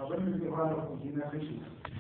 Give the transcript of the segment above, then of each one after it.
abin da zai fara kuɗi na kashe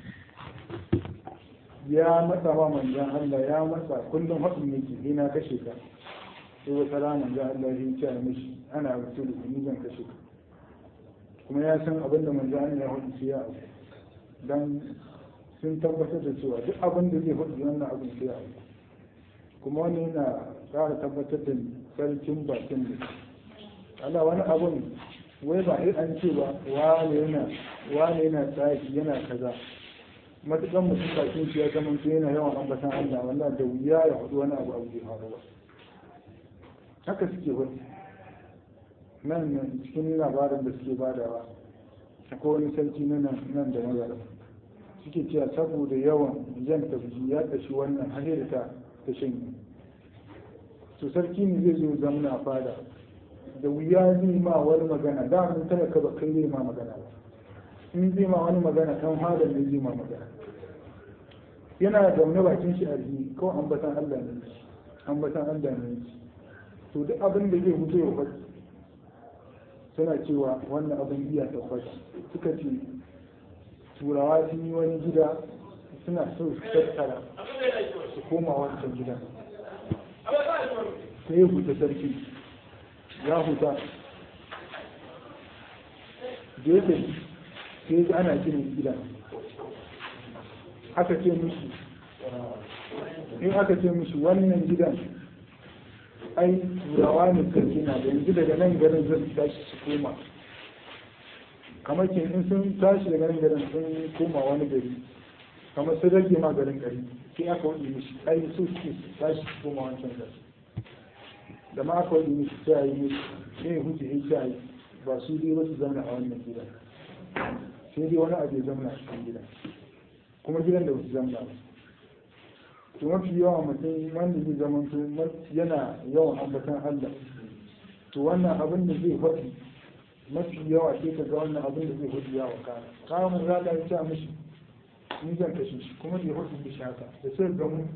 ya matsa wa manzan Allah ya matsa kullum haɗin yake ni na kashe ka sai wata rana manzan Allah ya ce mishi ana rubutu da ni zan kashe ka kuma ya san abin da manzan Allah ya hudu sai ya abu dan sun tabbatar da cewa duk abin da zai hudu wannan abin sai ya abu kuma wani yana ƙara tabbatar da sarkin bakin da Allah wani abun wai ba an ce ba wane yana wane yana tsaki yana kaza matukan mutum bakin shi ya zama to yana yawan ambatan Allah wallahi da wuya ya hudu wani abu abu bai faru ba haka suke wani nan nan cikin labarin da suke badawa akwai wani sarki na nan da magana suke cewa saboda yawan jan tafi ya tashi wannan har da ta ta shanye to sarki ne zai zo zamna a fada da wuya zai ma wani magana da mun talaka ba kai zai ma magana ba in zai ma wani magana kan fada ne zai ma magana yana zaune bakin shi a rihi kawai ambatan Allah ne ambatan Allah ne to duk abin da zai mutu ya faɗi suna cewa wannan abin iya tabbata suka ce turawa sun yi wani gida suna so su tattara su koma wancan gidan sai ya huta sarki ya huta da ya tafi sai ya ana ginin gidan aka ce mishi in aka ce mishi wannan gidan ai turawa ne sarki na da yanzu daga nan garin zai tashi su koma kamar ke in sun tashi daga nan garin sun koma wani gari kamar sun rage ma garin gari sai aka wani mishi ai su suke tashi su koma wancan gari da ma aka wani mishi sai yi mishi sai huce ya sai ba su dai wasu zauna a wannan gidan sai dai wani abu ya zauna a cikin gidan kuma gidan da wasu zauna ba to mafi yawa mutum wanda zai zama yana yawan ambatan Allah to wannan abin da zai faɗi mafi yawa sai ka ga wannan abin da zai faɗi yawa kana kawo mun zaga ya ce mishi ni zan kashe shi kuma zai faɗi mishi haka da sai ga mu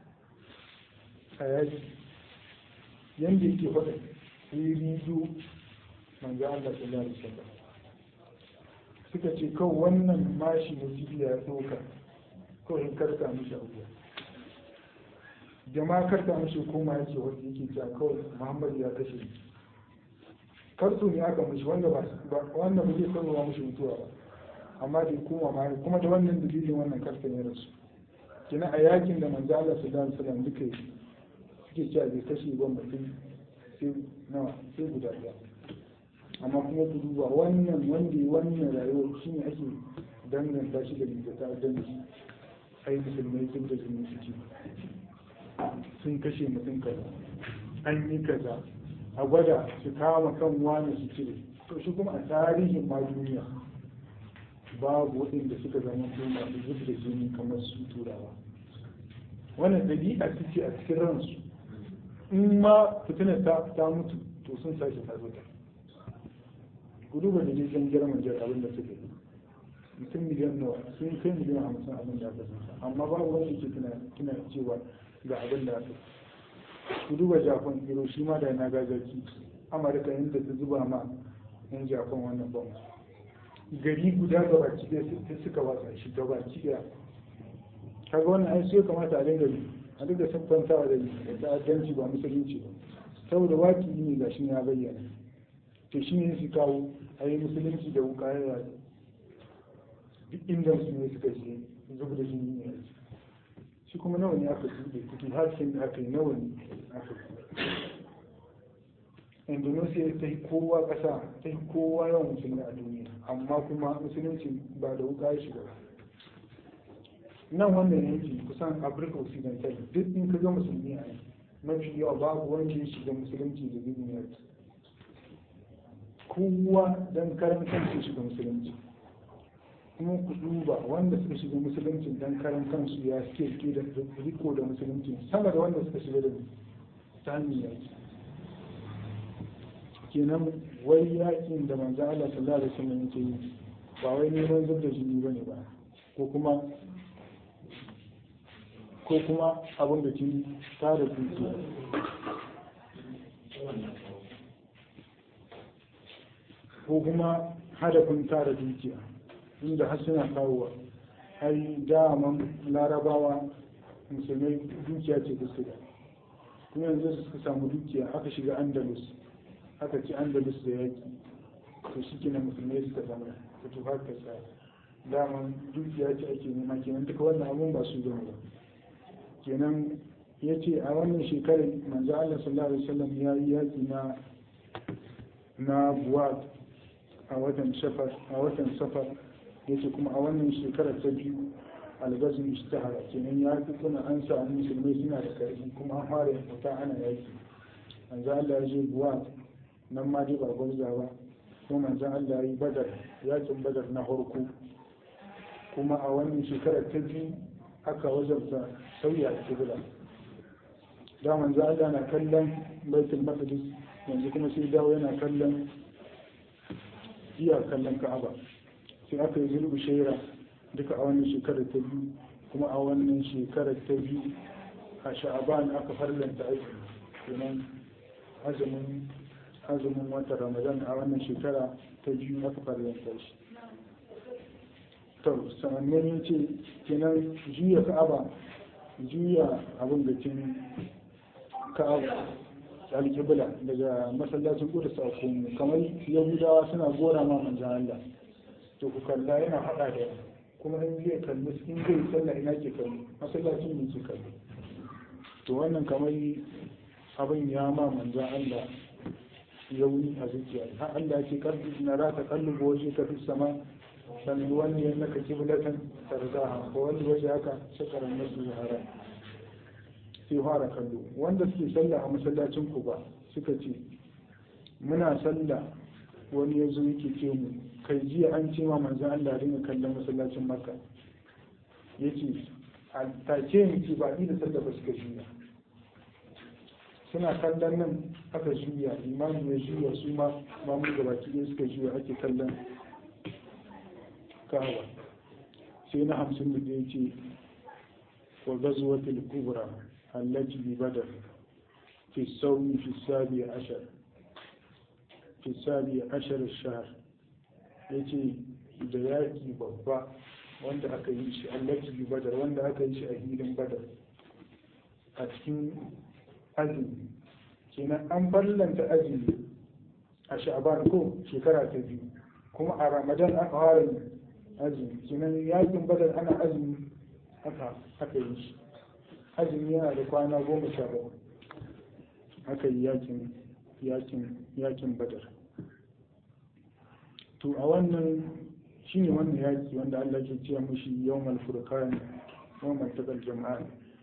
a yaji yanda yake faɗi sai rido manzo Allah sallallahu alaihi wasallam suka ce kawai wannan mashi mutum ya ɗauka kawai in karka mishi abuwa jama'a karta mashi koma yake wanda yake cewa kawai muhammadu ya kashe ni karsu ne aka mashi wanda ba wanda ba zai sanarwa mashi mutuwa ba amma da koma ma kuma da wannan dalilin wannan karta ne rasu kina a yakin da manzo Allah sallallahu alaihi wasallam duka suke cewa bai kashe ba mutum sai nawa sai guda ɗaya amma kuma ku duba wannan wanda wannan rayuwar shine ake danganta shi da rigata dangi ai musulmai sun da sun suke sun kashe mutum kaza an yi kaza a gwada su kama kan wani su cire to shi kuma a tarihin ma duniya babu waɗanda suka zama su masu zub da jini kamar su turawa wannan ɗabi'a su ce a cikin ransu in ma fitinar ta mutu to sun sake tarzota ku duba da jirgin girman jar abin da suka yi mutum miliyan nawa sun kai miliyan hamsin abin da aka amma babu wanda ke tuna cewa ga abin da aka ku duba japan hiroshima da nagasaki amurka inda ta zuba ma yan japan wannan bom gari guda ga baki ɗaya sai suka watsa shi ga baki ɗaya kaga wannan ai sai kamata a dinga a dinga sabbantawa da ta'addanci ba musulunci ba saboda waki ne ga shi ya bayyana to shi ne su kawo a yi musulunci da wuka ya duk inda musulmi suka je zuba da jini ne shi kuma nawa ne aka buɗe kuɗi harshen da aka yi nawa ne aka indonesia ta yi kowa ƙasa ta yi kowa yawan musulmi a duniya amma kuma musulunci ba da wuka ya shiga nan wannan yanki kusan afirka occidental duk in ka ga musulmi a mafi yawa babu wanda ya shiga musulunci da duniya kowa don karan kansu shiga musulunci kuma ku duba wanda suka shiga musulunci don karan kansu ya suke ke da riko da musulunci sama da wanda suka shiga da sami yaki kenan wai yakin da manzan Allah sallallahu alaihi wasallam yake yi ba wai neman zub da jini bane ba ko kuma ko kuma abin da ke tara dukiya ko kuma hadafin tara dukiya inda har suna kawowa ai daman larabawa musulmai dukiya ce da su da kuma yanzu suka samu dukiya aka shiga andalus aka ci andalus da yaki to shi kenan musulmai suka zama ta tufa ta tsaya daman dukiya ce ake nema kenan duka wannan abun ba su zama ba kenan ya ce a wannan shekarar manzo Allah sallallahu alaihi wasallam ya yi yaki na na buwat a watan safar a watan safar yace kuma a wannan shekarar ta biyu albazin ishtahara kenan ya fi kuna an sa musulmai suna da karfi kuma an fara fita ana yaki manzo Allah ya je buwat nan ma dai ba gwamza ba kuma manzo Allah ya yi badar yakin badar na farko kuma a wannan shekarar ta biyu aka wajabta sauya kibla da manzo Allah na kallon baitul maqdis yanzu kuma sai dawo yana kallon iya kallon ka'aba sai aka yi zulbu shaira duka a wannan shekarar ta biyu kuma a wannan shekarar ta biyu a sha'aban aka farlanta aiki kenan azumin azumin watan ramadan a wannan shekara ta biyu aka farlanta shi to sanannan ya ce kenan juya ka'aba juya abin da kin ka'aba alƙibla daga masallacin ƙudus a komo kamar yahudawa suna gora ma manzan Allah to ku kalla yana haɗa da kuma in zai kalli in zai sallah ina ke kalli masallacin ne ke kalli to wannan kamar abin ya ma manzan Allah yauni a zuciya har Allah ce karbi na rata kallu waje ka fi sama sannan wani ya naka kiblatan tarzaha ko wani waje haka shakaran nasu haram sai fara kallo wanda suke sallah a masallacin ku ba suka ce muna sallah wani ya zo yake ce mu kai jiya an ce ma manzan Allah dinga kallon masallacin makka ya ce a take mu ce ba ni da sallah ba suka juya suna kallon nan aka juya imamu ya juya su ma mamu gabaki ɗaya suka juya ake kallon kawa sai na hamsin da ya ce wa gazuwatul kubra التي ببدر في الصوم في السابع عشر في السابع عشر الشهر yace da yaƙi babba wanda aka yi shi allaci bi badar wanda aka yi shi a hilin badar a cikin azumi kenan an ballanta azumi a sha'ban ko shekara ta biyu kuma a ramadan aka fara azumi kenan yaƙin badar ana azumi aka aka yi shi azumi yana da kwana goma sha bakwai aka yi yakin yakin yakin badar to a wannan shine wannan yaki wanda Allah ke cewa mushi yawmal furqan yawmal taqal jama'a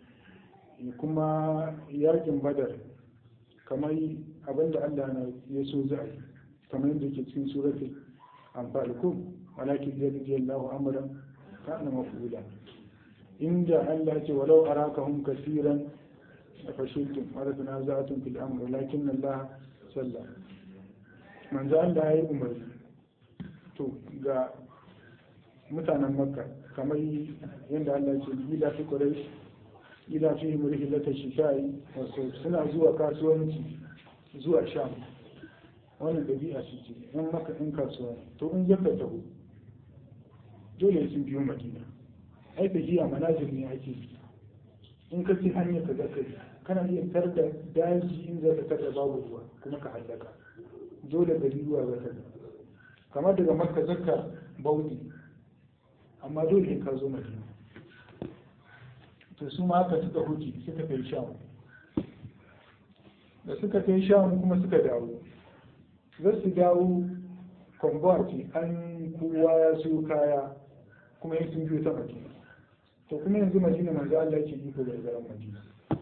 kuma yakin badar kamar abinda Allah na ya so za a yi kamar yadda ke cikin suratul anfal ko walakin yadda amran kana mafula inda Allah ce walau arakahum kasiran fashiltum wa tanaza'tum fil amr lakin Allah salla manzo Allah ya yi umarni to ga mutanen makka kamar yadda Allah ce ila fi quraish ila fi murhilata shita'i wasu suna zuwa kasuwanci zuwa sham wannan dabi'a su ce in maka in kasuwa to in zaka taho dole sun biyo madina ai tafiya manazir ne ake in ka ci hanyar ka zaka kana iya tar da daji in zaka tar da babu ruwa kuma ka hallaka dole gari ruwa zaka ga kamar daga makka zakka baudi amma dole in ka zo madina to su ma haka suka huce suka kai sham da suka kai sham kuma suka dawo za su dawo kwambati an kowa ya siyo kaya kuma yin sun biyo ta madina to kuma yanzu madina manzo Allah yake iko da garin madina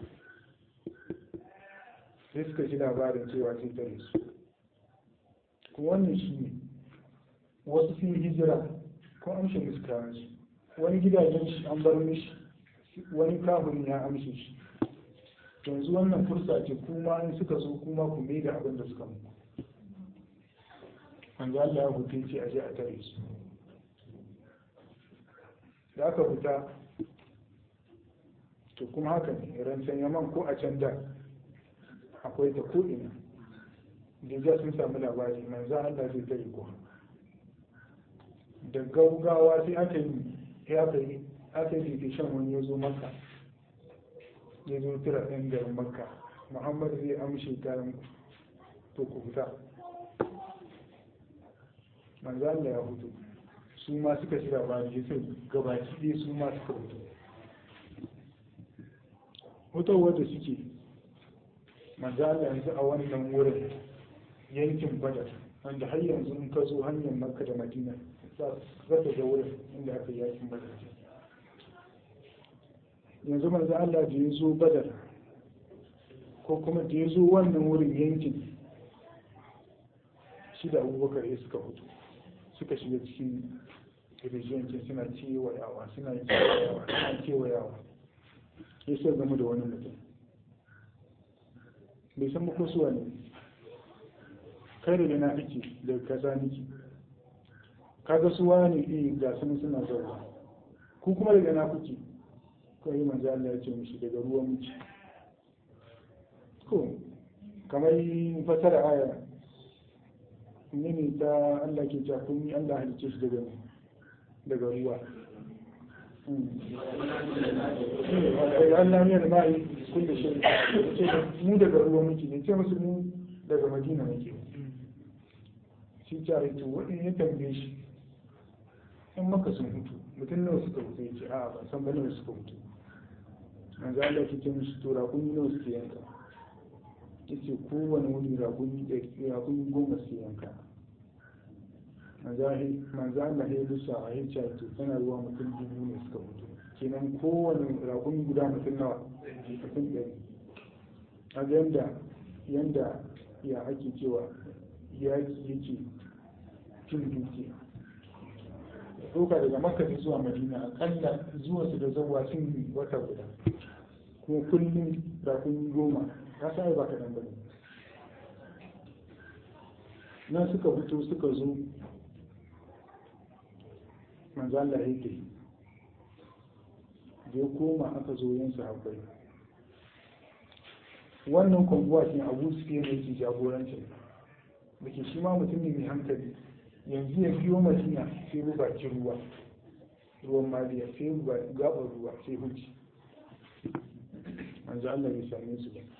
sai suka ji labarin cewa sai tare su kuma wannan shi ne wasu sun hijira ko amshe musu kayan su wani gidajen shi an bar mishi wani kafin ya amshe shi yanzu wannan fursa ce kuma in suka so kuma ku mai da abin da suka muku manzo Allah ya hutu ce a je a tare su da aka fita to kuma haka ne rancen yaman ko a can da akwai ta ko'ina da sun samu labari manzo Allah zai tare ko da gaugawa sai aka yi ya aka yi aka yi shan wani ya zo maka ya zo tura ɗan garin makka muhammad zai amshe kayan to ku fita manzo Allah ya fito su ma suka shira ba da sai gabaki ɗaya su ma suka fito fitowar da suke manzo Allah yanzu a wannan wurin yankin badar wanda har yanzu in ka zo hanyar makka da madina za ta ga wurin inda aka yi yakin badar yanzu manzo Allah da ya zo badar ko kuma da ya zo wannan wurin yankin shi da abubakar ya suka fito suka shiga cikin rijiyancin suna kewayawa suna kewayawa suna kewayawa ya sai zama da wani mutum bai san ba ko suwa ne kai da na ake da kaza niki kaga suwa ne eh ga sun suna zauwa ku kuma daga na kuke ko yi manzo Allah ya ce mushi daga ruwan muke ko kamar fasara aya ne ne ta Allah ke cewa kun yi Allah halice shi daga daga ruwa Allah ne da ma'i kulle shi ce mu daga ruwa muke ne ce musu mu daga Madina muke shi ta yi to wani ya tambaye shi in maka sun hutu mutum nawa suka hutu ya ce a ban san ba nawa suka hutu manzo Allah ke ce musu to rakuni nawa suke yanka yace kowane wuri rakuni rakuni goma suke yanka manzo Allah ya lusa a yi to tana ruwa mutum dubu ne suka hutu kenan kowane rakuni guda mutum nawa mutum ɗari a ga yanda yanda ya ake cewa yaki yake cin dukiya ɗauka daga makka zuwa madina akalla zuwa su da zawa sun wata guda kuma kullum rakun goma ya sa ba kaɗan ba ne nan suka fito suka zo manzala ya ke da ya koma aka zo yin sahabbai wannan kwambuwa shi abu su fiye da yake jagorancin da ke shi ma mutum ne mai hankali yanzu ya biyo madina sai bu bakin ruwa ruwan maliya sai bu gaɓar ruwa sai huci manzo Allah bai same su ba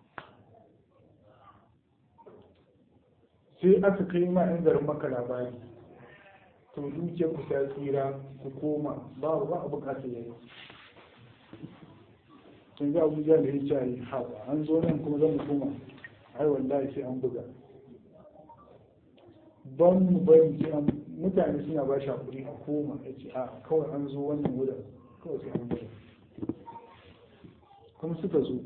sai aka kai ma yan garin maka labari to dukiyar ku ta tsira ku koma ba ba a bukata yayi tun ga abuja da ya ce haɓa an zo nan kuma zan koma ai wallahi sai an buga ban mu bari sai an mutane suna ba shi hakuri a koma ya ce a kawai an zo wannan wurin kawai sai an buga kuma suka zo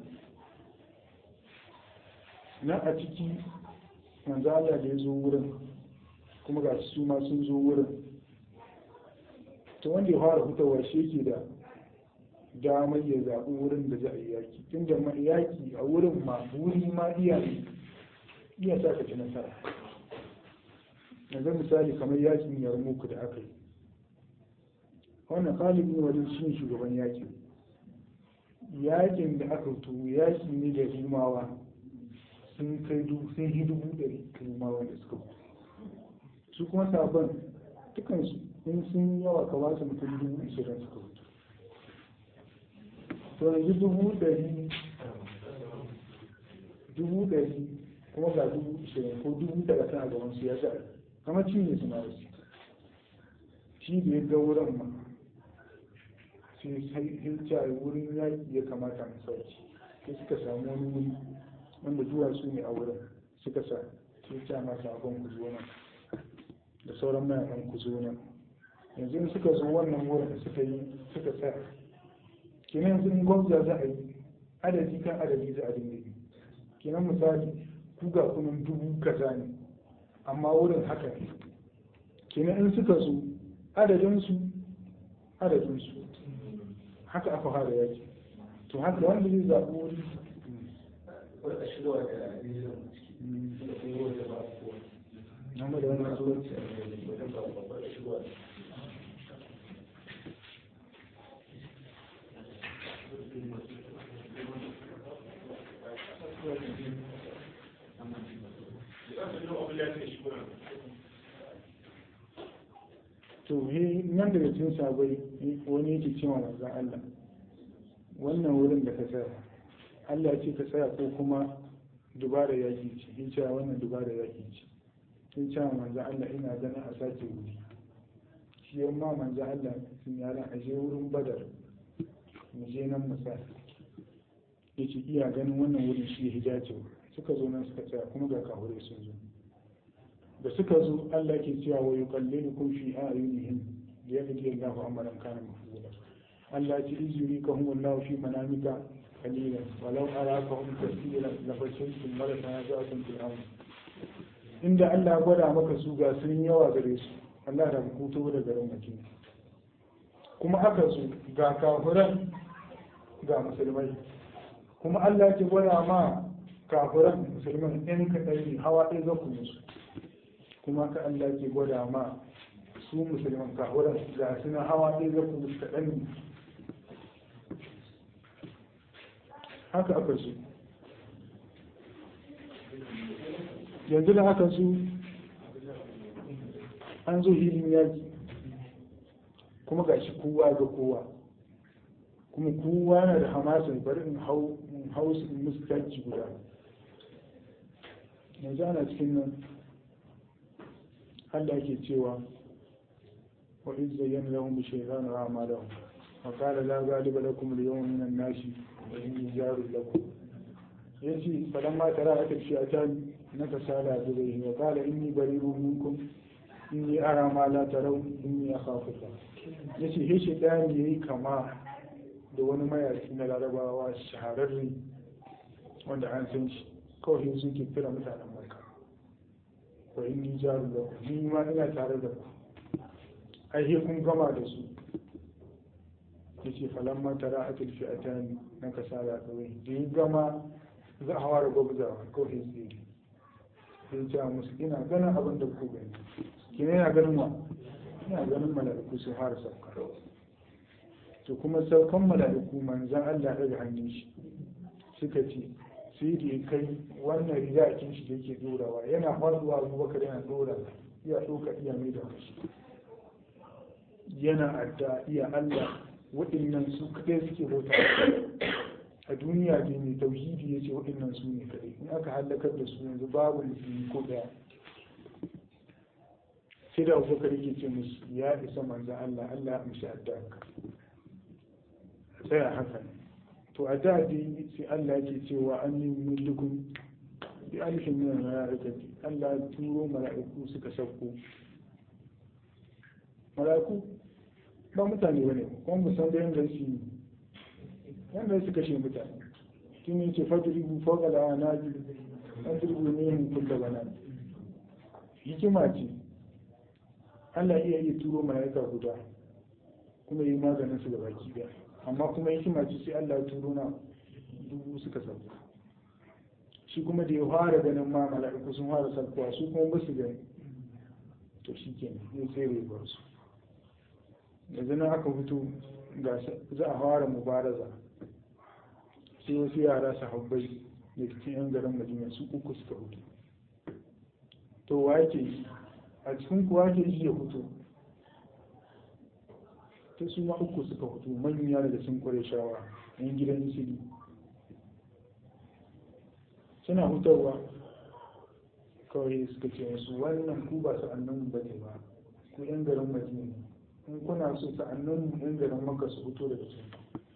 na a ciki manzo Allah da ya zo wurin kuma ga su ma sun zo wurin to wanda ya fara fitowa shi yake da damar ya zaɓi wurin da za a yi yaki tun da yaki a wurin ma wuri ma iya iya sa ka ci nasara yanzu misali kamar yakin yarmuku da aka yi wannan khalid ne wajen shi shugaban yakin yakin da aka tuwo yaki ne da rimawa sun kai dubu sun yi dubu ɗari rimawa da suka fito su kuma sabon dukansu in sun yawa ka ba su mutum dubu ishirin suka fito to yanzu dubu ɗari dubu ɗari kuma ga dubu ishirin ko dubu talatin a gaban su ya sa kamar cinye su ma wasu shi da ya ga wurin ma sai sai hilta wurin yaƙi ya kamata mu sauki sai suka samu wani wuri wanda duwatsu ne a wurin suka sa sai ta masa abin ku zo nan da sauran mayakan ku zo nan yanzu in suka zo wannan wurin da suka yi suka tsaya kenan yanzu in gwamza za a yi adadi kan adadi za a dinga yi kenan misali ku ga kunan dubu kaza ne amma wurin haka ne kenan in suka zo adadinsu adadinsu haka aka fara yaki to haka wanda zai zaɓi wuri wata shigowa da nizon da kuma wata ba kowa amma da wani zuwa wata ba wata shigowa to to he nan daga cikin sabai wani yake cewa manzon Allah wannan wurin da ka tsaya Allah ya ce ka tsaya ko kuma dubara yaki ce in cewa wannan dubara yaki ce in cewa manzon Allah ina ganin a sake wuri shi yamma manzon Allah sun yara a je wurin badar mu je nan mu tsaya yace iya ganin wannan wurin shi ya hidace suka zo nan suka tsaya kuma ga kahure sun zo da suka zo Allah ke cewa wa yuqallilukum fi a'yunihim da yaqdi Allahu amran kana mafula Allah ce izuri ka hum Allah fi manamika qalilan walau arakahum kaseeran la fashiltum mala tanaza'tum fil amr inda Allah gwada maka su ga sun yawa gare su Allah da hutu da garin Madina kuma haka su ga kafiran ga musulmai kuma Allah ke gwada ma kafiran musulman ɗin kaɗai ne hawa ɗaya za ku musu kuma ka Allah ke gwada ma su musulman kafiran ga suna hawa ɗaya za ku musu kaɗan ne haka aka su yanzu da haka su an zo hilin yaki kuma ga shi kowa ga kowa kuma kowa na da hamasin bari in hau in hau su in musu tanki guda yanzu ana cikin nan Allah ke cewa wa iz zayyana lahum shaytanu a'malahum wa qala la ghaliba lakum al-yawma min an-nasi wa inni jarul lakum yace falamma tara aka ce a tan na kasala da zai wa qala inni bari'un minkum inni ara ma la taraw inni akhafu yace he shaytani yayi kama da wani mayaki na larabawa shahararri wanda an san shi kawai sun ke kira mutanen marka wa inni jaru da ku ni ma ina tare da ku ai kun gama da su yace falan ma tara atul fi'atani na kasala kawai da yi gama za a fara gwabzawa kawai sai sai ce musu ina ganin abin da ku gani kina yana ganin wa ina ganin mala'iku sun fara sauka to kuma saukan mala'iku manzan Allah daga hannun shi suka ce sai da ya kai wannan riyakin shi da yake dorawa yana faduwa abubakar yana dora iya ɗauka iya mai da kashi yana adda iya Allah waɗannan su kaɗai suke bauta a duniya ne mai tauhidi ya ce waɗannan su ne kaɗai in aka hallakar da su yanzu babu musulmi ko ɗaya sai da abubakar yake ce musu ya isa manzan Allah Allah ya amshi adda tsaya haka to a da dai sai Allah ke cewa an yi mulkun bi alfin min malaikati Allah ya turo mala'iku suka sauko mala'iku ba mutane bane kuma mu san da yanda su yi yanda su kashe mutane tun yace fadribu fawqa al-anabi fadribu minhum kull banan hikima ce Allah iya iya turo mala'ika guda kuma yi maganin su da baki daya amma kuma hikima ce sai Allah ya turo na dubu suka sauka shi kuma da ya fara ganin ma mala'iku sun fara saukowa su kuma ba su gani to shi ke ya tsere ba su yanzu nan aka fito ga za a fara mubaraza sai wasu yara sahabbai da cikin yan garin madina su uku suka fito to wa ke a cikin kuwa ke iya fito ta su ma uku suka fito manya daga sun kware shawa yan gidan isili suna hutarwa kawai suka ce wasu wannan ku ba sa'annan ba ne ba ku yan garin madina in kuna so sa'annan mu yan garin maka su fito daga cikin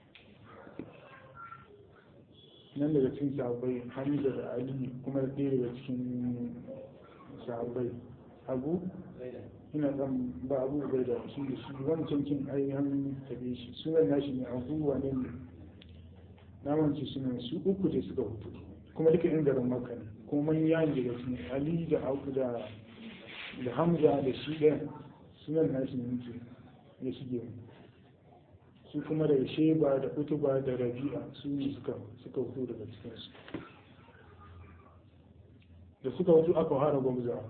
nan daga cikin sahabbai hamza da ali kuma da ɗaya daga cikin sahabbai abu ina zan ba abu bai da shi da shi wancan kin ai an tabe shi sunan nashi ne abu wane ne na wance sunan su uku da suka hutu kuma duka yan garin maka ne kuma manya ne daga cikin ali da abu da da hamza da shi ɗaya sunan nashi ne muke ya shige mu su kuma daga sheba da utuba da rabi'a su ne suka suka hutu daga cikinsu da suka hutu aka fara gwamzawa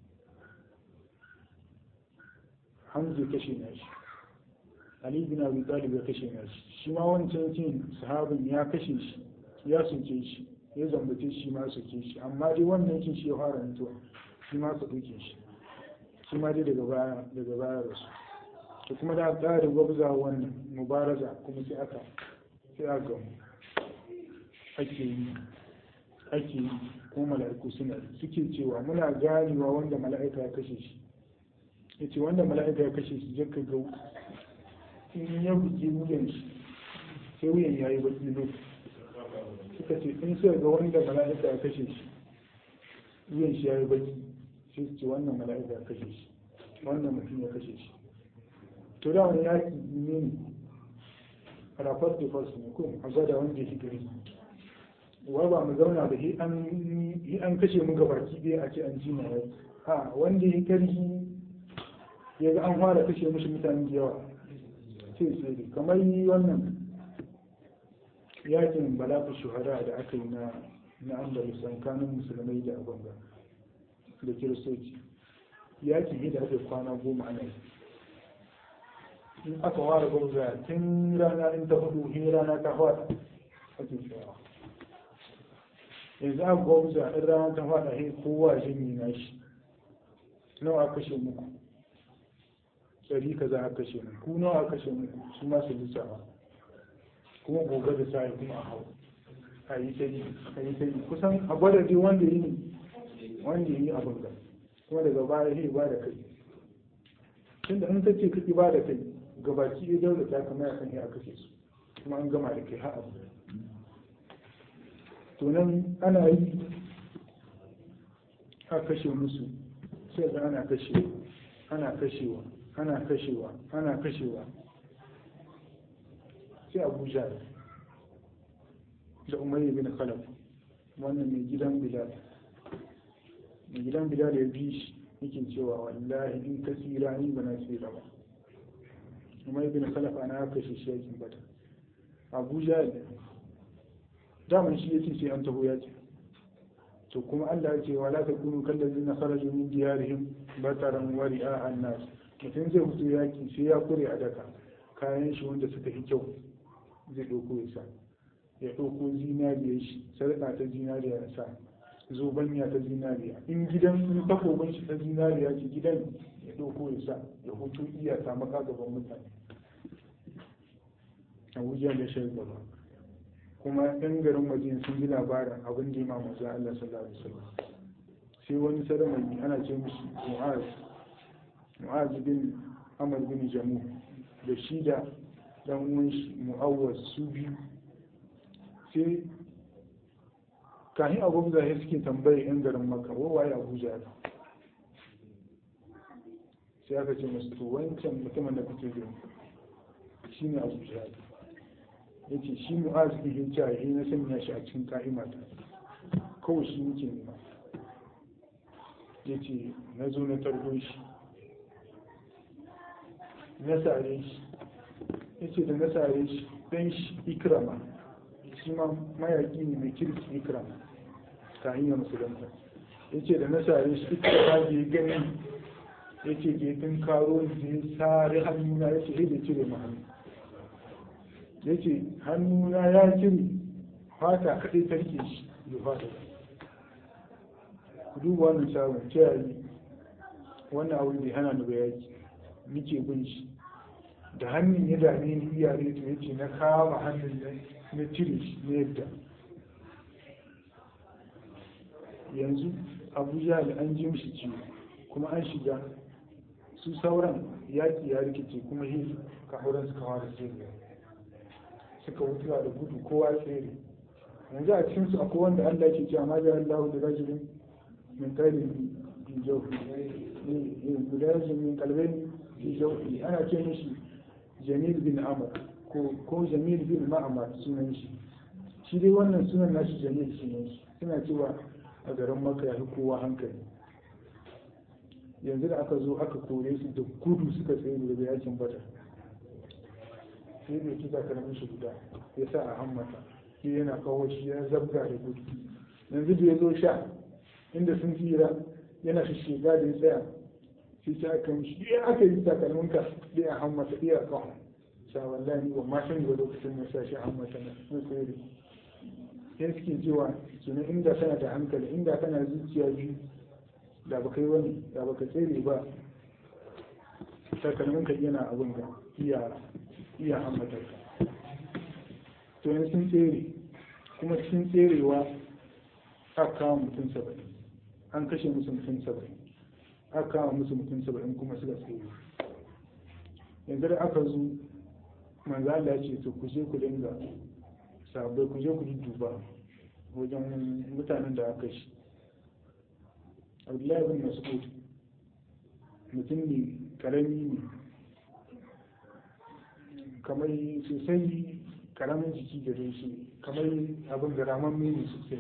hamza ya kashe na shi ali bin abi talib ya kashe na shi shi ma wancan cin sahabin ya kashe shi ya soke shi ya zambace shi ma soke shi amma dai wannan cin shi ya fara mutuwa shi ma su duke shi shi ma dai daga baya daga baya rasu to kuma da tsarin gwabza wannan mubaraza kuma sai aka sai aka gamu ake yi ake yi ko mala'iku suna suke cewa muna ganewa wanda mala'ika ya kashe shi ya ce wanda mala'ika ya kashe shi jaka ga in ya buge wuyan shi sai wuyan ya yi baki lokaci suka ce in suka ga wanda mala'ika ya kashe shi wuyan shi ya yi baki sai su ce wannan mala'ika ya kashe shi wannan mutum ya kashe shi to da wani yaki ne ne rafar da fasu ne ko a gwada wanda ya gari wa ba mu zauna da hi an kashe mu gabaki ɗaya a ce an ji mai ha wanda ya karhi ya ga an fara kashe mishi mutane da yawa sai sai kamar yi wannan yakin balafu shuhada da aka yi na na andalus tsakanin musulmai da abanga da kiristoci yakin ne da aka kwana goma ana yi in aka ware gwamza tun rana in ta hudu in rana ta fada ake tsayawa yanzu aka gwamza in rana ta fada sai kowa jini na shi nawa aka kashe muku ɗari ka za a kashe mu ku nawa aka kashe muku su ma su lissafa kuma gobe da sa'i kuma a hau a yi ta yi a yi ta yi kusan a gwada dai wanda yi wanda yi abin da kuma daga baya sai ba da kai tunda in ta ce kake ba da kai gabaki ya daura ta kama ya kan yi a kashe su kuma an gama da kai har abu to nan ana yi a kashe musu sai ga ana kashewa ana kashewa ana kashewa ana kashewa sai abuja da umayya bin khalaf wannan mai gidan bilal mai gidan bilal ya bi shi yake cewa wallahi in ka tsira ni ba na tsira ba umayya bin khalaf ana haka shi shi yakin bata abuja ne daman shi yace sai an taho yaki to kuma Allah ya ce wa la takunu kallazina kharaju min diyarihim bataran wa ri'a an-nas mutum zai fito yaki sai ya kure a daka kayan shi wanda suka yi kyau zai ɗauko ya sa ya ɗauko zinariya shi sarƙa ta zinariya ya sa zobanya ta zinariya in gidan in takobin shi ta zinariya ce gidan ya ɗauko ya sa ya hutu iya ta maka gaban mutane abuja da shi gaba kuma ɗan garin waje sun ji labarin abin da ya ma maza Allah sallallahu alaihi wasallam sai wani saramai ana ce mushi mu'az mu'az bin amr bin jamu da shi da dan uwan shi mu'awwas su biyu sai kahin abubuwa ya suke tambaye yan garin maka wawaye abuja ya sai aka ce masu to wancan mutumin da kuke gani shi ne abuja ya ce shi mu'az ne ya ce ya na sanya shi a cikin ka'imata kawai shi muke nema ya ce na zo na tarbo shi na sare shi ya ce da na sare shi dan shi ikrama shi ma mayaki ne mai kirki ikrama ta hanyar musulunta ya ce da na sare shi ikrama da ya gani ya ce ke tun karo da ya sare hannuna ya ce sai da cire ma hannu ya ce hannuna ya cire fata kaɗai tarke shi da fata ku duba wannan sabon ce wannan abu da hana ni bayaki nike bin shi da hannun ya dame ni iyare to yace na kama hannun nan na cire shi na yadda yanzu abuja da an ji mishi ciwo kuma an shiga su sauran yaƙi ya rikice kuma hin kahuran suka fara tsere suka wutuwa da gudu kowa tsere yanzu a cikin su akwai wanda Allah ke cewa ma da Allah da rajulin min qalbin fi jawfi ne guda rajulin min qalbin fi jawfi ana ce mishi jamil bin amr ko ko jamil bin ma'amar sunan shi shi dai wannan sunan nashi jamil sunan shi suna cewa a garin maka ya fi kowa hankali yanzu da aka zo aka kore su da gudu suka tsaye daga yakin bata sai da kisa karamin shi guda ya sa a hammata shi yana kawo shi ya zabga da gudu yanzu da ya zo sha inda sun tsira yana shi shiga da ya tsaya shi sai aka mishi ɗaya aka yi takalminka ɗaya a hammata ɗaya a kawo sha wallahi ba ma sani ba lokacin ya sa shi a hammata na sun tsere sai suke cewa kenan inda kana da hankali inda kana zuciya biyu da baka yi wani da baka tsere ba takalmin ka yana abin ga iya iya hammatar ka to yanzu sun tsere kuma cikin tserewa aka kawo mutum saba'in an kashe musu mutum saba'in aka kawo musu mutum saba'in kuma suka tsere yanzu da aka zo manzo Allah ya ce to ku je ku dinga sabai ku je ku duba wajen mutanen da aka shi Abdullahi bin Mas'ud mutum ne karami ne kamar sosai karamin jiki gare shi kamar abin da ramamme ne sosai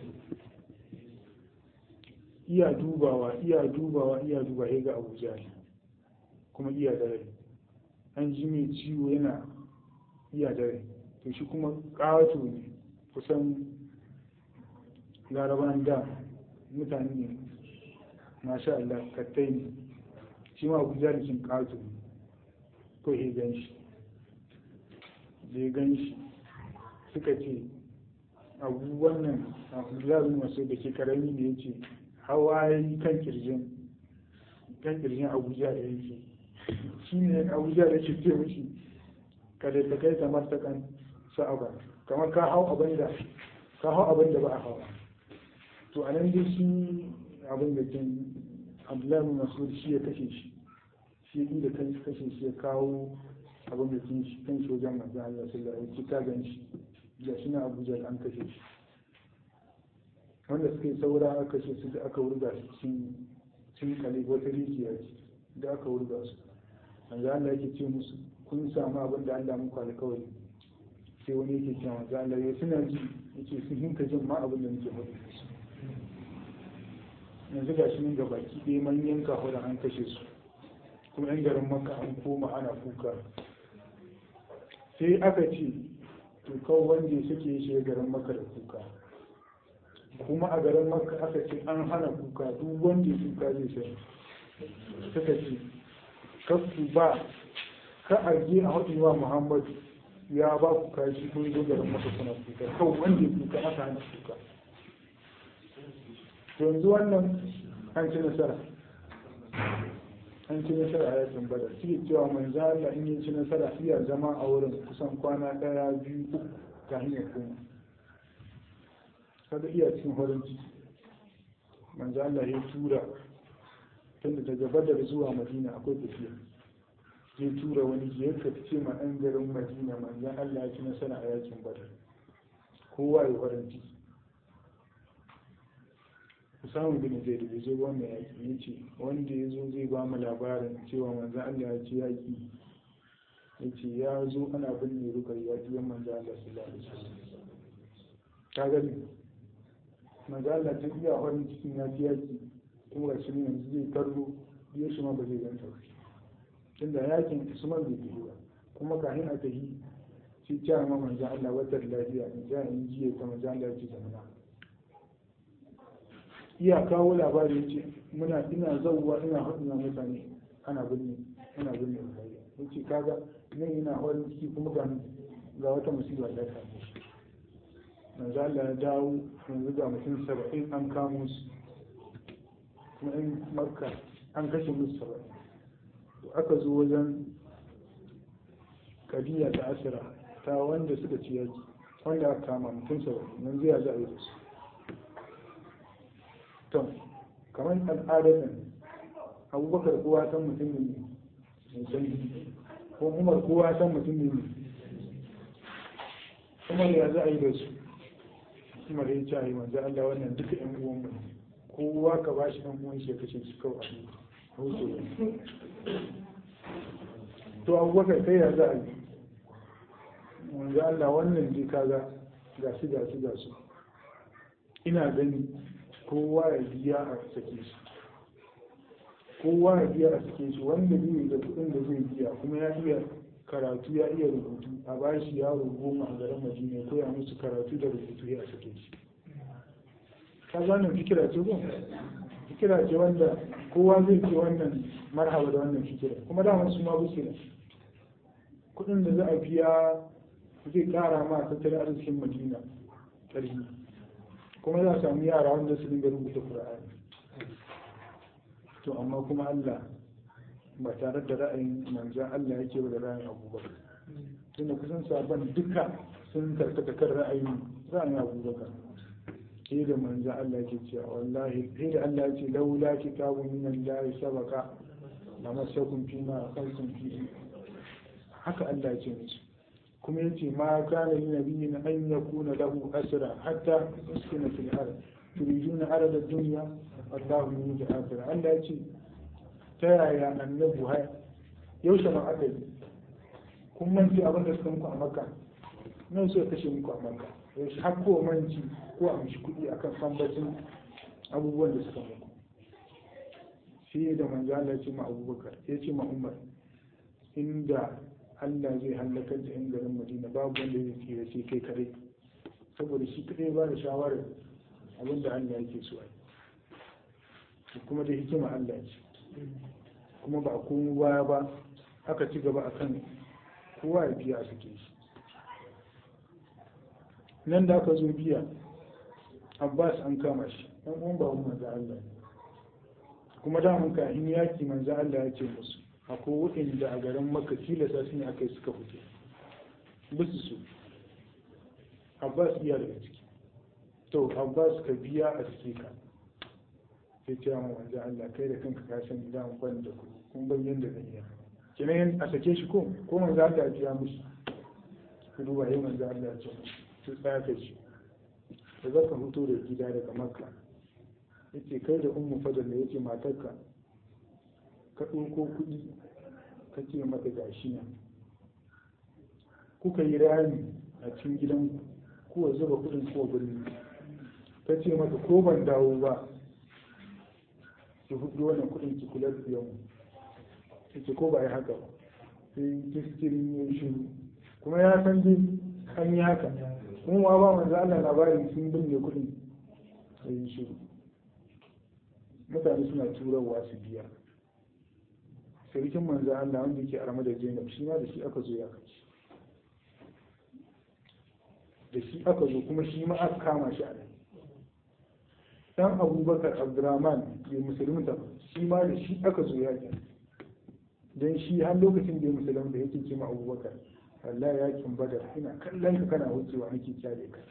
iya dubawa iya dubawa iya duba ya ga abuja kuma iya da rai an ji mai ciwo yana iya da rai to shi kuma ƙawato ne kusan laraban da mutane ne masha Allah kattai ne shi ma abuja da shin ƙawato ne ko ya gan shi da ya gan shi suka ce abu wannan abdullahi masu da ke karami ne ya ce hawa ya yi kan kirjin kan kirjin abuja da yake shi ne abuja da ke ce mishi kada ta kai kamar ta kan sa'aba kamar ka hau abin da ka hau abin da ba a hawa to a nan dai shi abin da ke abdullahi masu shi ya kashe shi shi inda kan kashe shi ya kawo abin da kin shi kan shojan manzo Allah sallallahu alaihi wasallam ka gan shi da shi na Abuja an kashe shi wanda suka yi saura aka kashe su da aka wurga su cikin cikin kale wata rijiya ce da aka wurga su manzo Allah yake ce musu kun samu abin da Allah muku alkawari sai wani yake cewa manzo Allah ya suna ji yake sun hinka jin ma abin da muke faɗi yanzu ga shi nan ga baki ɗaya manyan kafuran an kashe su kuma yan garin maka an koma ana kuka sai aka ce to kawo wanda suke shi garin maka da kuka kuma a garin maka aka ce an hana kuka duk wanda ya kuka zai sai suka ce kasu ba ka arge a haɗi wa muhammadu ya ba ku kashi kun zo garin maka kuna kuka kawo wanda ya kuka aka hana kuka yanzu wannan an ci nasara an ci nasara a yakin badar suke cewa manzo Allah in yi ci nasara iya zama a wurin kusan kwana daya biyu uku ta hanyar koma kaga iya cikin horin ciki manzo Allah ya tura tunda daga badar zuwa madina akwai tafiya ya tura wani ya ce ma ɗan garin madina manzo Allah ya ci nasara a yakin badar kowa ya horin ciki samun bin zai da zo wannan yaƙi ya ce wanda ya zo zai ba mu labarin cewa manzan Allah ya ce yaƙi ya ce ya zo ana binne rukar yaƙi yan manzan Allah su lalata su ta gani manzan Allah ta iya farin cikin ya ci yaƙi kuma ga shi yanzu zai karro ya shi ma ba zai ganta ba tunda yaƙin usman bai tafi ba kuma kafin a tafi shi ce ma manzan Allah wata lafiya in ja in jiya ta manzan Allah ya ce zamana iya kawo labari ce muna ina zauwa ina haɗu na mutane ana binne ana binne mutane yace kaga nan ina hawan ciki kuma ga ga wata musiba ta same shi manzo Allah ya dawo yanzu ga mutum saba'in an kamo su kuma in makka an kashe musu saba'in to aka zo wajen kabiya ta asira ta wanda suka ci yaki wanda aka kama mutum saba'in yanzu ya za a yi da su to kamar al'adatan abubakar kowa san mutum ne mai sanyi ko umar kowa san mutum ne umar ya za a yi da su umar ya ce a yi manzo Allah wannan duka yan uwan mu kowa ka ba shi ɗan uwan shi ya kashe su kawai a hutu to abubakar kai ya za a yi manzo Allah wannan dai kaga ga su ga su ga su ina gani kowa ya biya a sake shi kowa ya biya a sake shi wanda zai da kuɗin da zai biya kuma ya iya karatu ya iya rubutu a bashi yaro goma a garin madina ya koya musu karatu da rubutu ya sake shi ka zanen fikira ce ko fikira ce wanda kowa zai ce wannan marhaba da wannan fikira kuma da su ma busu da kuɗin da za a biya zai kara ma tattalin arzikin madina ƙarfi kuma za a samu yara wanda su dinga rubuta Qur'ani to amma kuma Allah ba tare da ra'ayin manzan Allah yake ba da ra'ayin abubakar tunda kusan sabon duka sun karkata kan ra'ayin ra'ayin abubakar sai da manzan Allah yake cewa wallahi sai da Allah ya ce laula kitabun min Allah sabaka la masakum fi ma akaltum fi haka Allah ya ce musu kuma yace ma kana lin nabiyyin an yakuna lahu asra hatta yuskina fil ard turiduna arada dunya Allahu yuridu akhirah Allah ya ce ta yaya annabu haya yaushe ma aka yi kun manci abin da suka muku a makka nan suka kashe muku a makka yaushe har ko manci ko a mishi kuɗi akan sambacin abubuwan da suka muku shi da manzo Allah ya ce ma Abubakar ya ce ma Umar inda Allah zai halakar da 'yan garin Madina babu wanda zai tsira sai kai kadai saboda shi kadai ba da shawarar abin da Allah yake so ai kuma da hikima Allah ce kuma ba a komo baya ba aka ci gaba a kan kowa ya biya a suke shi nan da aka zo biya abbas an kama shi ɗan uwan ba manzo Allah kuma da mun kahin yaki manzo Allah ya ce musu akwai waɗanda a garin makka tilasta su ne aka yi suka fito bisu su abbas iya daga ciki to abbas ka biya a suke ka sai ce mu wanzu Allah kai da kanka ka san idan ban da ku kun ban yanda zan yi kenan a sake shi ko ko manzo Allah ya biya mushi ku duba yayin manzo Allah ya ce su tsaya kai shi da zaka fito da gida daga makka yace kai da ummu fadal da yace matarka ka ɗauko kuɗi ka ce mata gashi nan kuka yi rami a cikin gidan kuwa zuba kuɗin ko birni ka ce mata ko ban dawo ba ki hudu wannan kuɗin ki kula da biyan ce ko ba yi haka ba sai kiskirin ya shiru kuma ya san dai an yi haka kuma ba manzo Allah labarin sun binne kuɗin sai yi shiru mutane suna turawa su biya sarkin manzo Allah wanda yake arama da Zainab shi ma da shi aka zo ya kaci da shi aka zo kuma shi ma aka kama shi a nan dan Abubakar Abdurrahman bai musulunta shi ma da shi aka zo ya kaci dan shi har lokacin da ya musulunta yake ce ma Abubakar Allah ya kin badar ina kallon ka kana wucewa nake kyale ka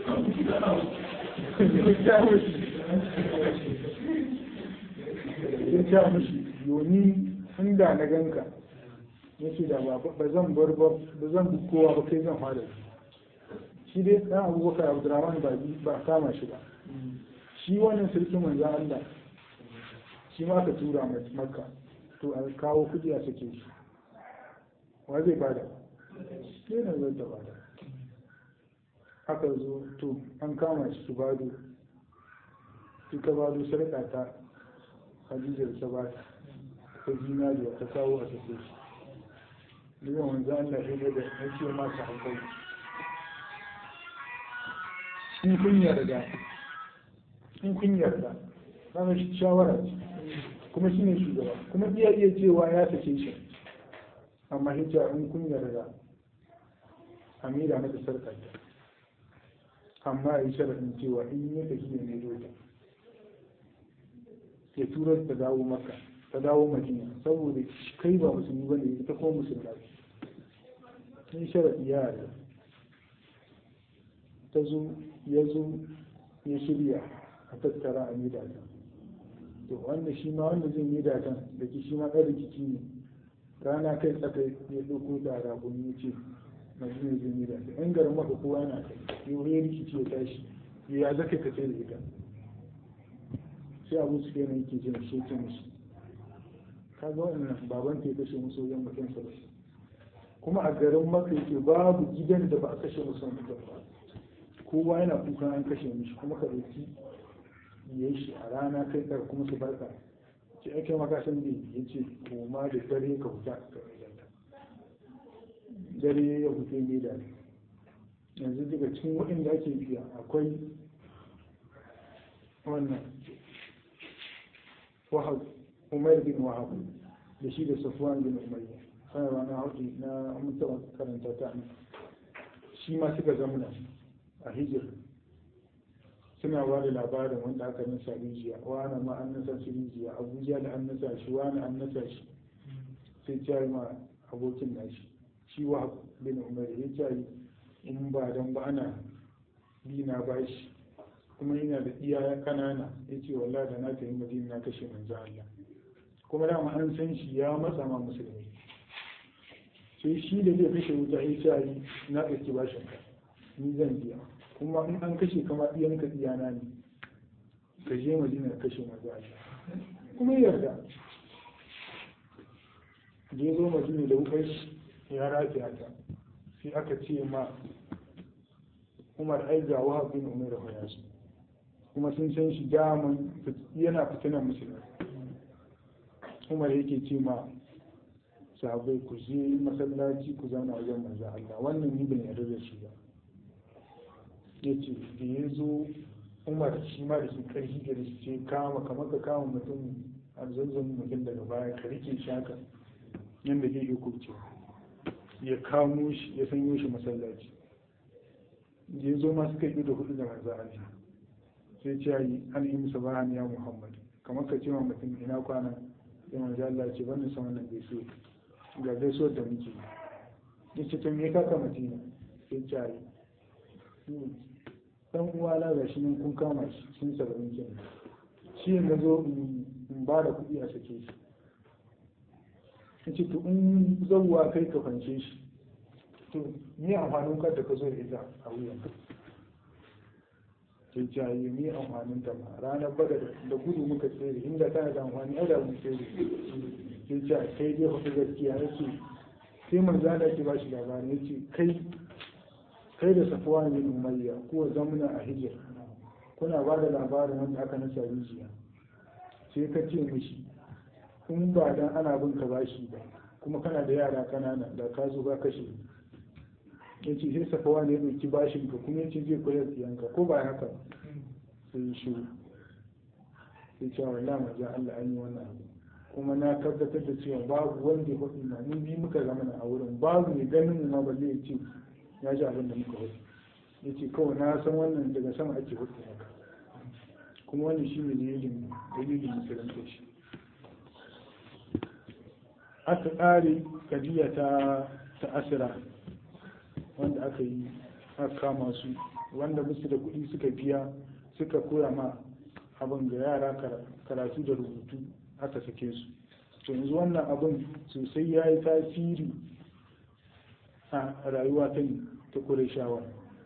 ya ce mishi yoni inda na ganka ya ce da ba zan bar ba zan bi kowa ba kai zan fara shi dai dan abubakar abdurrahman ba ba kama shi ba shi wannan sarkin manzan Allah shi ma ka tura makka to a kawo kudi a sake shi wa zai bada sai na zai bada aka zo to an kama shi su bado suka bado sarƙa ta hadijar ta bata ta zinariya ta kawo a sake shi daga wanzu Allah ya da ya ce masu hankali in kun yarda in kun yarda kana shawara ce kuma shine shugaba kuma iya iya cewa ya sake shi amma hijja in kun yarda amira mata sarka amma a yi sharaɗin cewa in yi tafiya ne dole ya tura ta dawo maka ta dawo madina saboda kai ba musulmi ba ne ita kuma musulma sun sharaɗi ya yarda ta zo ya zo ya shirya a tattara a mida ta to wanda shi ma wanda zai mida ta da ki shi ma ɗan rikici ne rana kai tsaka ya ɗauko da rabon ya ce madina zai mida ta yan garin maka kowa na kai yau ya rikici ya tashi ya zaka ka tsaye da ita sai abu su kenan yake jin shi ce mishi kaga wannan baban ta ya kashe musu wajen mutum saba'in kuma a garin maka yake babu gidan da ba a kashe musu mutum ba kowa yana kukan an kashe mishi kuma ka ɗauki ya shi a rana kai tsar kuma su barka ce ake maka san da ya ce koma da dare ka huta ka gidanta dare ya huta ne da yanzu daga cikin waɗanda ake biya akwai wannan wahab umar bin wahab da shi da safwan bin umayya sanarwa na hauki na mutuwa karanta ta shi ma suka zamana a hijir suna ba da labarin wanda aka nasa rijiya wani ma an nasa shi rijiya abuja da an nasa shi wani an nasa shi sai ya yi ma abokin nashi shi wa bin umar ya ce in ba dan ba ana bi na bashi kuma yana da iya kanana ya ce wallah da na tafi madina na kashe manzo Allah kuma dama an san shi ya matsa ma musulmi sai shi da zai kashe wuta ya ce na ɗauki bashin ka ni zan biya kuma in an kashe kama ɗiyan ka ɗiyana ne ka je madina kashe manzo Allah kuma ya yarda da ya zo madina da wukar ya rafiya ta sai aka ce ma umar ai ga wahab bin umar da yasu kuma sun san shi daman yana fitinan musulmi umar yake ce ma sahabai ku je masallaci ku zauna wajen manzo Allah wannan ni ban yarda da shi ba yace da ya zo umar shi ma da shi karfi da shi ce kama kamar ka kama mutum a zanzan mutum daga baya ka rike shi haka yadda zai iya kubce ya kamo shi ya sanyo shi masallaci ya zo ma suka yi da hudu da manzo Allah sai ce yi an yi musa ba ya Muhammad kamar ka ce wa mutum ina kwana sai manzo Allah ce ban san wannan gaisuwa ga gaisuwar da muke ya ce to me ka ka mutum sai ce yi dan uwa na ga shi nan kun kama shi sun saba'in kenan shi yanzu zo in ba da kuɗi a sake shi in ce to in zauwa kai ka fance shi to ni amfanin kar da ka zo da ita a wuyan sai jaye ni amfanin ta ma ranar bada da gudu muka tsere inda tana da amfani ai da mun tsere sai ja kai dai fa gaskiya yake sai manzo Allah ke bashi labari yace kai kai da safuwa bin umayya ko zamuna a hijir kuna ba da labarin wanda aka nasa rijiya sai ka ce mishi in ba dan ana bin ka bashi ba kuma kana da yara kanana da ka zo ka kashe ya ce sai safawa ne ya ɗauki bashin ka kuma ya ce zai kula da yanka ko ba haka sai yi shiru sai ce wa lama ja Allah an yi wannan abu kuma na tabbatar da cewa babu wanda ya faɗi na mun bi muka zama a wurin babu mai ganin ma ba zai ce ya ji abin da muka faɗi ya ce kawai na san wannan daga sama ake faɗi haka kuma wannan shi ne dalilin dalilin musulunta shi aka ƙare kadiya ta ta asira wanda aka yi aka kama su wanda musu da kuɗi suka biya suka koya ma abin ga yara karatu da rubutu aka sake su to yanzu wannan abin sosai ya yi tasiri a rayuwa ta ta shawa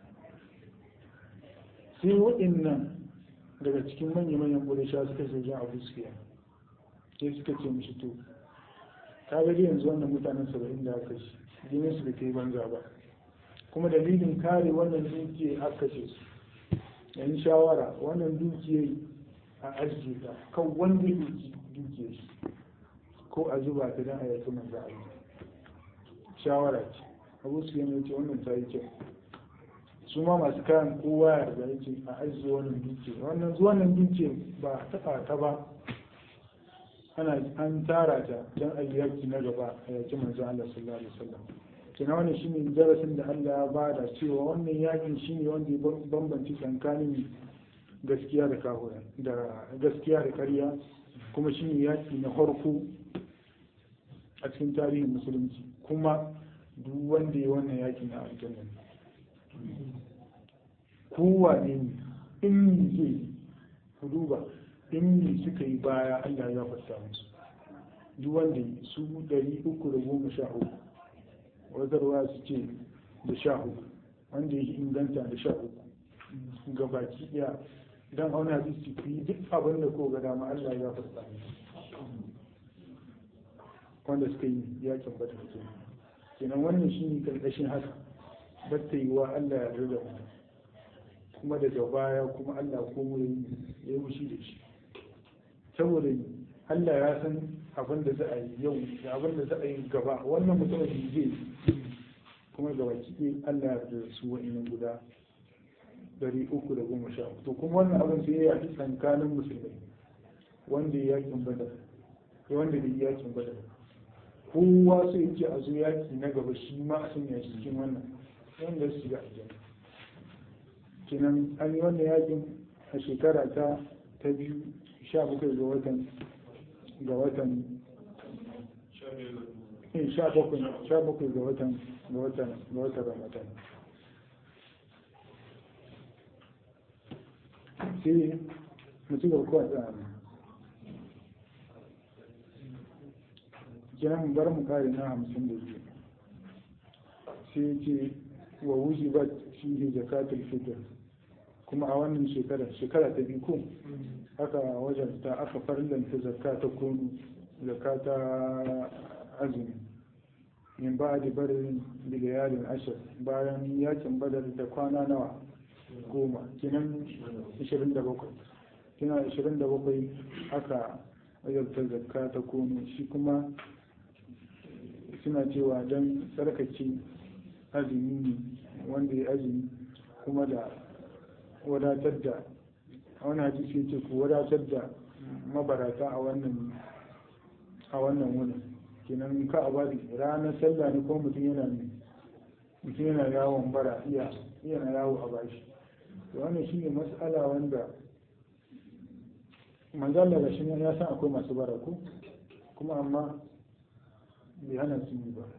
sai waɗannan daga cikin manya-manyan ƙureshawa suka ce jan abu sufiya sai suka ce mishi to ka ga yanzu wannan mutanen saba'in da aka shi jinin su da kai banza ba kuma dalilin kare wannan dukiya aka ce su yan shawara wannan dukiyar a ajiye ta kan wanda ya dukiya shi ko a zuba ta don a yaki manzo a shawara ce abu su yana ce wannan ta yi kyau su ma masu kayan kowa ya riga yake a ajiye wannan dukiya wannan wannan dukiya ba taɓa ta ba ana an tara ta don a yi yaki na gaba a yaki manzo Allah sallallahu alaihi wasallam kina wannan shine darasin da Allah ya bada cewa wannan yakin shine wanda ya bambanci tsakanin gaskiya da kahura da gaskiya da ƙarya kuma shine yaki na farko a cikin tarihin musulunci kuma duk wanda ya wannan yaki na aljanna kowa ne in zai ku duba in ne suka yi baya Allah ya fasta musu duk wanda su ɗari uku da goma sha uku wazarwa su ce da sha uku wanda ya inganta da sha uku ga baki ɗaya don auna hadisi ku yi duk abin da ko ga dama Allah ya fasta musu wanda suka yi yakin bata ke kenan wannan shi ne karkashin haka batta yi wa Allah ya rida kuma daga baya kuma Allah ko ya yi wushi da shi saboda Allah ya san abin da za a yi yau da abin da za a yi gaba wannan mutumin zai kuma gaba kiɗe Allah ya da su wa'innan guda dari uku da goma sha to kuma wannan abin sai ya yi tsakanin musulmai wanda ya yakin badar da wanda bai yakin badar kowa sai yake a zo yaki na gaba shi ma a sanya shi cikin wannan wanda su shiga aljanna kenan an yi wannan yakin a shekara ta ta biyu sha bakwai ga watan ga watan in sha bakwai sha bakwai ga watan ga watan ga watan ramadan sai mu ci gaba kawai tsaya kenan mu bar mu kare na hamsin da biyu sai ce wa wuji ba shi zakatul fitr kuma a wannan shekara shekara ta biyu ko aka wajen ta aka farlanta zakka ta kunu zakka ta azumi min ba da barin bilayalin ashir bayan yakin badar da kwana nawa goma kinan 27 kina 27 aka wajabta zakka ta kunu shi kuma suna cewa don tsarkake azumi ne wanda ya azumi kuma da wadatar da wani hadisi ce ku wadatar da mabarata a wannan a wannan wurin kenan ka a bari ranar sallah ne ko mutum yana mutum yana yawon bara iya yana yawo a bashi to wannan shine mas'ala wanda manzala da shi ya san akwai masu bara ko kuma amma bai hana su yi ba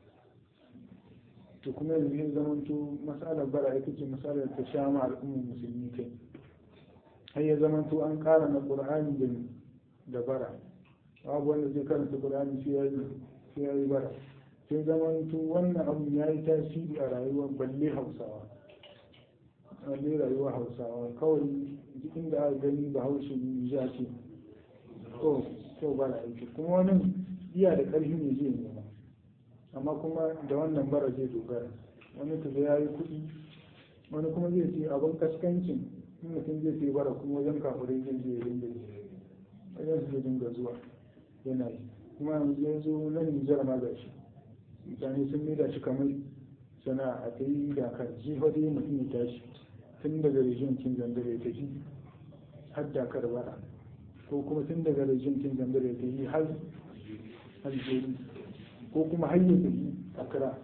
to kuma yanzu ya zama to masalar bara ita ce masalar ta sha ma al'ummar musulmi kai har ya zama to an ƙara na ƙur'ani da da bara babu wanda zai karanta ƙur'ani sai ya yi sai ya yi bara sai zama to wannan abu ya yi tasiri a rayuwar balle hausawa balle rayuwar hausawa kawai duk inda aka gani ba haushe ne ya ce to to bara aiki kuma wani iya da ƙarfi ne zai nema amma kuma da wannan bara zai dogara wani kaga ya yi kuɗi wani kuma zai ce abin kaskancin in mutum zai ce bara kuma wajen kafirai zai je ya dinga wajen su zai dinga zuwa yana yi kuma yanzu ya zo na nijar ma ga shi mutane sun maida shi kamar sana'a a ta yi dakar jifa dai mutum ya tashi tun daga rijiyar kin zandare ya tafi har dakar bara ko kuma tun daga rijiyar kin zandare ya tafi har aljeri ko kuma hanyar da yi a kira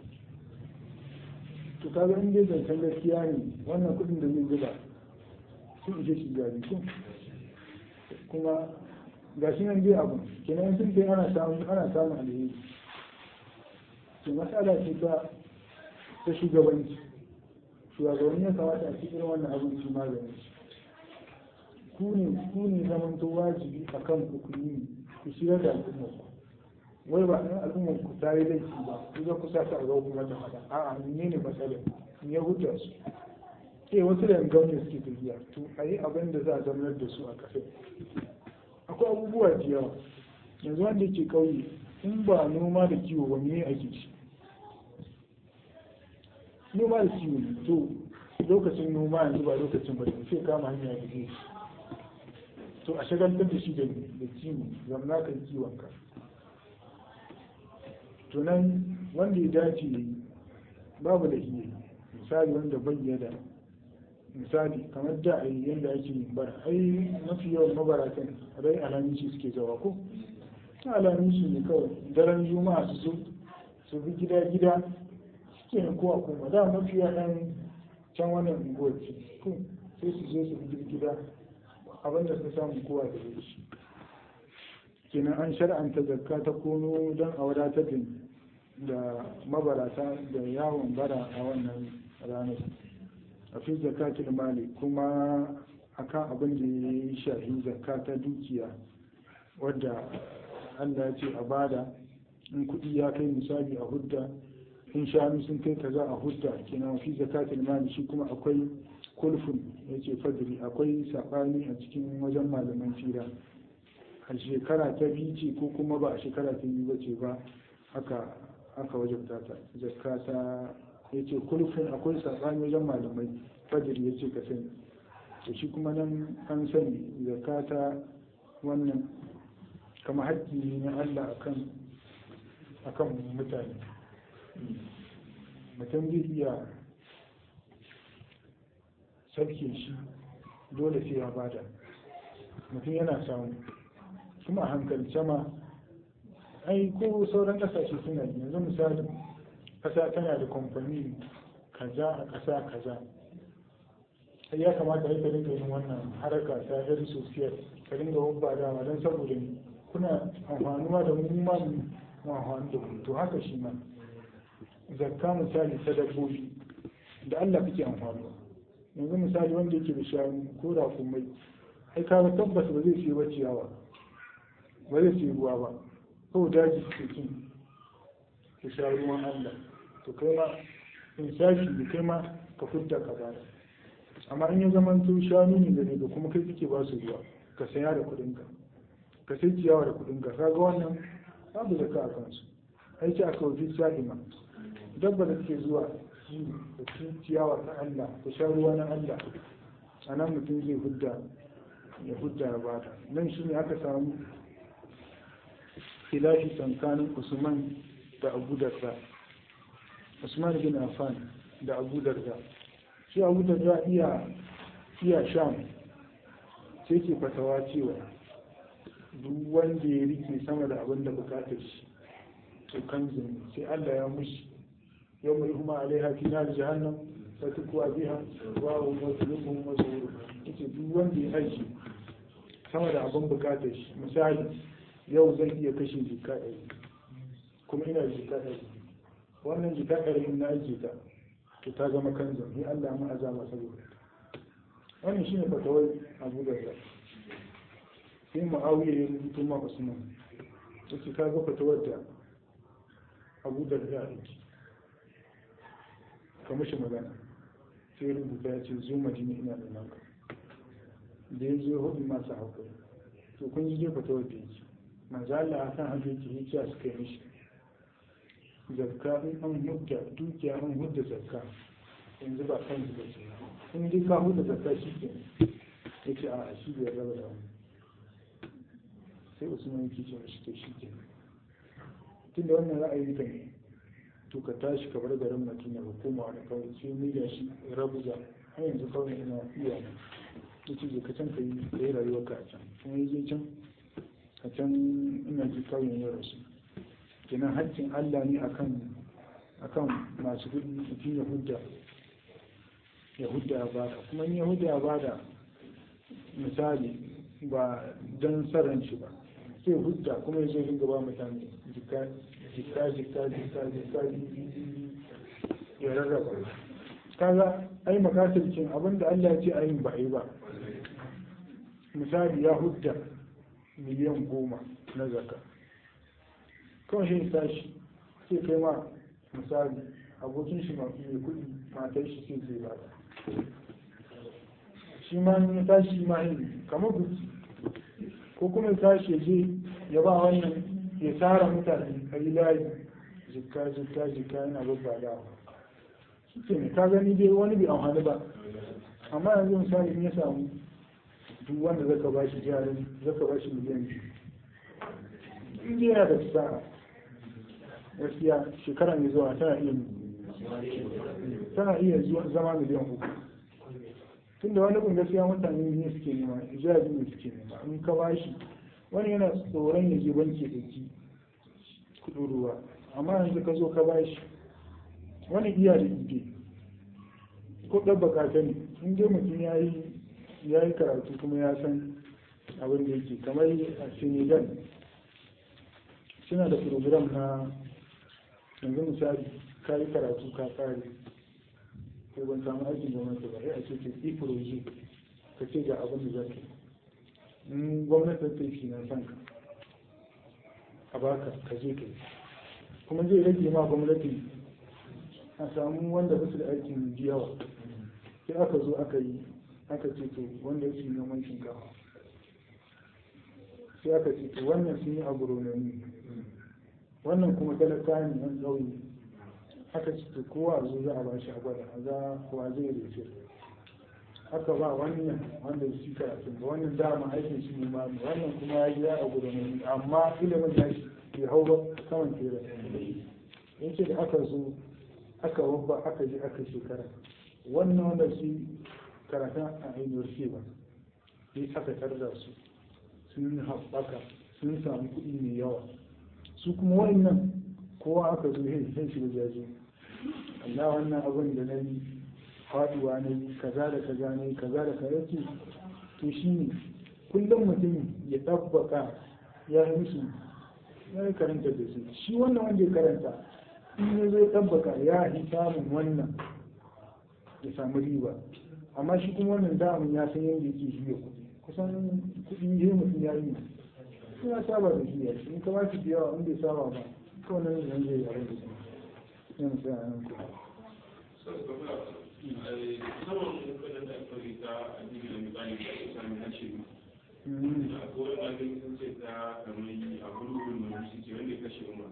to kaga in dai zancen gaskiya ne wannan kudin da zai zuba sun ishe shi gari ko kuma ga shi nan dai abu kenan sun kai ana samun ana samun alheri to matsala ce ta ta shugabanci shugabanni ya kamata a cikin wannan abin su magani ku ne ku ne zamanto wajibi akan ku ku yi ku shigar da al'ummar ku wai ba ɗan al'ummar ku ta yi laifi ba ku za ku sa ta a ga kuma ta faɗa a'a ne ne matsalar me ya huta su eh wasu da gwamnati suke tafiya to a yi abin da za a zamanar da su a ƙasar akwai abubuwa da yawa yanzu wanda ke ƙauye in ba noma da kiwo ba me ake ci noma da kiwo ne to lokacin noma yanzu ba lokacin ba sai kama hanya da zai to a shagaltar da shi da kiwo zamna kan kiwon ka tunan wanda ya dace babu da iya misali wanda bayyana misali kamar da a yi yadda ake yin bara ai mafi yawan mabaratan rai alamishi suke zawa ko alamishi ne kawai daren juma'a su zo su bi gida gida suke ne kowa kuma da mafi yawan can wannan unguwar ce ko sai su zo su bi gida abinda suka samu kowa da shi kenan an shar'anta zakka ta kono don a wadatar da mabarata da yawon bara a wannan ranar a fi zakatul mali kuma akan abin da ya yi shahi zakka ta dukiya wadda Allah ya ce a bada in kuɗi ya kai misali a hudda in shanu sun kai kaza a hudda kenan fi zakatul mali shi kuma akwai kulfun ya ce fadri akwai saɓani a cikin wajen malaman fira a shekara ta biyu ce ko kuma ba a shekara ta biyu ba ce ba aka aka wajabta ta zakka ta ya ce kulfin akwai saɓani wajen malamai fajir ya ce ka sani to shi kuma nan an sani zakka ta wannan kama haƙƙi ne na Allah akan akan mutane mutum zai iya sarke shi dole sai ya bada mutum yana samu kuma hankali sama ai ko sauran kasashe suna yi yanzu misali kasa tana da kamfani kaza a kasa kaza sai ya kamata a yi ka dinga yin wannan haraka ta health social ka dinga wabba dama don saboda kuna amfanuwa da mu ma amfani da kuɗi to haka shi ma zakka misali ta dabbobi da Allah kake amfani yanzu misali wanda yake da shanu ko da kumai ai kaga tabbas ba zai siya ba ciyawa ba zai siya ruwa ba ko daji suke cin ka sha ruwan Allah to kai ma in sashi da kai ma ka fudda ka bada amma in ya zama to shanu ne da da kuma kai kake ba su ruwa ka saya da kuɗin ka ka sai ciyawa da kuɗin ka kaga wannan babu zakka a kansu aiki a kawai sa'ima dabba da take zuwa da cin ciyawa ta Allah ta sha ruwa na Allah a nan mutum zai hudda ya hudda ya bata nan shi ne aka samu khilafi tsakanin usman da abu darda usman bin affan da abu darda shi abu darda iya iya sham sai ke fatawa cewa duk wanda ya rike sama da abin da bukatar shi to kan sai Allah ya mushi يوم يهما عليها في نار جهنم فتكوى بها واو وظلمهم وزورهم ita duk wanda ya aiki sama da abin bukatar shi misali yau zan iya kashe jika ɗari kuma ina jika ɗari wannan jika ɗari na aiki ta to ta zama kanzo ni Allah ma azama saboda wannan shine fatawar Abu Darda sai Muawiya ya rubuto ma Usman yace ka ga fatawar da Abu Darda yake ka mashi magana sai rubuta ya ce zo madina ina da nan da ya zo hudu masu haƙuri to kun ji jefa ta wadda yake manzo Allah akan hajji yake yi kiya suka yi mishi zakka in an hudda dukiya an hudda zakka yanzu ba kan zuba ce in dai ka hudda zakka shi ke ya ce a shi bai raba da wani sai usman yake ce mashi to shi ke tunda wannan ra'ayi ka ne to ka tashi ka bar garin madina ka koma wani kawai sai ni da shi rabuza har yanzu kawai ina iya ne ya ce ka can ka yi ka yi rayuwar ka a can kuma yi je can a can ina ji kawai ya rasu kenan haƙƙin allah ne akan akan masu kuɗi mutum ya hudda ya hudda ya bada kuma in ya hudda ya bada misali ba don saran shi ba sai hudda kuma ya zo dinga ba mutane jika jika jika jika jika ya rarraba kaga ai makasircin abinda Allah ya ce a yin ba a yi ba misali ya hudda miliyan goma na zaka kawai shi tashi sai kai ma misali abokin shi mai kuɗi matar shi sai zai ba shi ma ya tashi ma yin kamar buki ko kuma ya tashi ya je ya ba wannan ya tara mutane a yi layi jikka jikka jikka yana babba da shi ke ka gani dai wani bai amfani ba amma yanzu misali in ya samu duk wanda zaka ba shi jarin zaka ba shi miliyan biyu in dai yana da sa'a gaskiya shekara mai zuwa tana iya tana iya zama miliyan uku tunda wani kun gaskiya mutane ne suke nema ijabi ne suke nema in ka ba shi wani yana tsoron ya je banki ɗauki kuɗin ruwa amma yanzu ka zo ka ba shi wani iya da ide ko ɗan bakata ne in dai mutum ya yi ya yi karatu kuma ya san abin da yake kamar a senegal suna da program na yanzu misali ka yi karatu ka kare ko ban samu aikin gwamnati ba sai a ce ke yi proje ka ce ga abin da zaka in gwamnati ta yi na san ka a baka ka je ka yi kuma zai rage ma gwamnati a samu wanda ba su da aikin yawa sai aka zo aka yi aka ce to wanda yake noman shinkafa sai aka ce to wannan sun yi agronomi wannan kuma talaka ne yan ƙauye aka ce to kowa zo za a bashi a gwada a za kowa zai rufe aka ba wannan wanda shi karatun ba wannan dama aikin shi ne ma wannan kuma ya yi a agronomi amma ilimin da shi bai hau ba saman tere yace da aka zo aka wabba aka je aka shekara wannan wanda shi karatun a university ba sai aka tarda su sun haɓaka sun samu kuɗi mai yawa su kuma wannan kowa aka zo yin sai shi da jaje Allah wannan abin da na yi faduwa na yi kaza da kaza na yi kaza da kaza ce to shi ne kullum mutum ya ɗabbaka ya yi musu ya yi karanta da su shi wannan wanda ya karanta in ya zai tabbaka ya yi samun wannan ya samu riba amma shi kuma wannan damun ya san yadda yake shi kuɗi kusan kuɗi ya mutum ya yi sai ya saba da shi ya shi in ka ba shi da yawa in bai saba ba kawai nan zai zai yare da shi yana sai a nan kuɗi saman kudin da aka rika a jirgin da misali da ake sami na ce a kowane magani sun ce ta kamar a gurgurin mai shi ce wanda ya kashe umar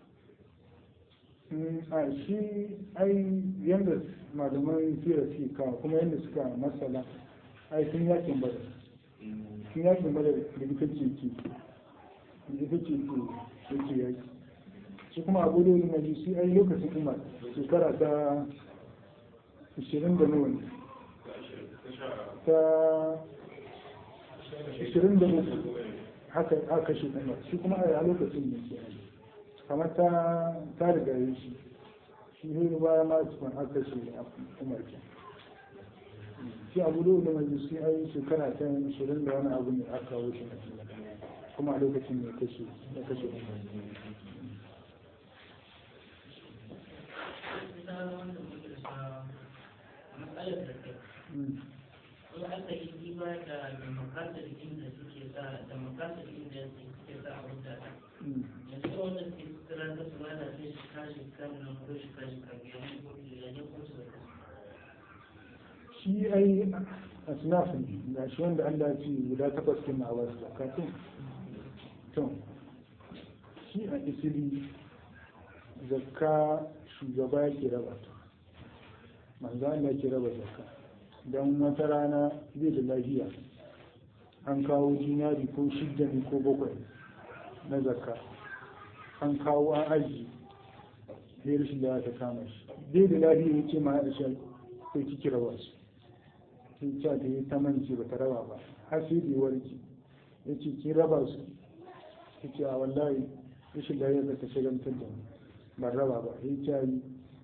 a shi ai yadda malaman fira suke kawo kuma yadda suka masala ai sun yakin bada sun yakin bada da ita ce ke da ita ce ke yake yaki shi kuma abu da yin majusi ai lokacin umar shekara ta 20 da nawa ne ta 23 haka aka kashe umar shi kuma a lokacin ne ke kamar ta ta riga yi shi shi ne baya ma tukun aka kashe umar ke shi abu da yin majusi ai shekara ta 20 da wani abu ne aka kawo shi kuma a lokacin ne kashe ya kashe umar matsalar da ke kuma aka yi diba da demokratar inda suke sa demokratar inda suke sa a wuta yanzu wanda ke kira ta su bada sai shi kashi kan nan ko shi kashi kan biyan kotu da ne ko su da shi ai a sinafin ga shi wanda Allah ce guda takwas kin a wasu zakatun to shi a isili zakka shugaba yake raba ta manzo Allah ke raba zakka don wata rana zai da lafiya an kawo jinari ko shidda ne ko bakwai na zakka an kawo an aji sai rashin da ta kama shi zai da lafiya ya ce ma Aisha sai kiki raba su sai ta ta yi ta mance ba ta raba ba har sai da warki ya ce ki raba su ya ce a wallahi rashin lafiya da ta shagantar da ni ban raba ba ya ce yi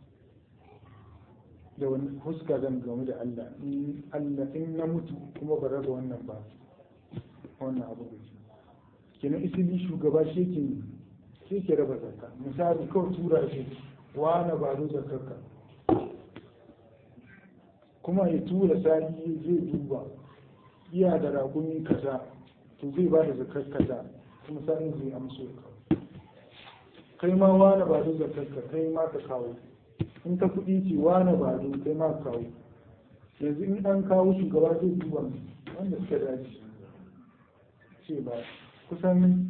da wani huska zan game da Allah in Allah in na mutu kuma ba raba wannan ba wannan abu da shi kenan isili shugaba shi ke shi ke raba zakka misali kawai tura shi wani ba zo zakkarka kuma ya tura sani zai duba iya da rakumi kaza to zai ba da zakkar kaza kuma sani zai amso kai ma wani ba zo zakkarka kai ma ka kawo in ta kuɗi ce wani ba zo kai ma kawo yanzu in an kawo shugaba zai duba wanda suka dace ce ba kusan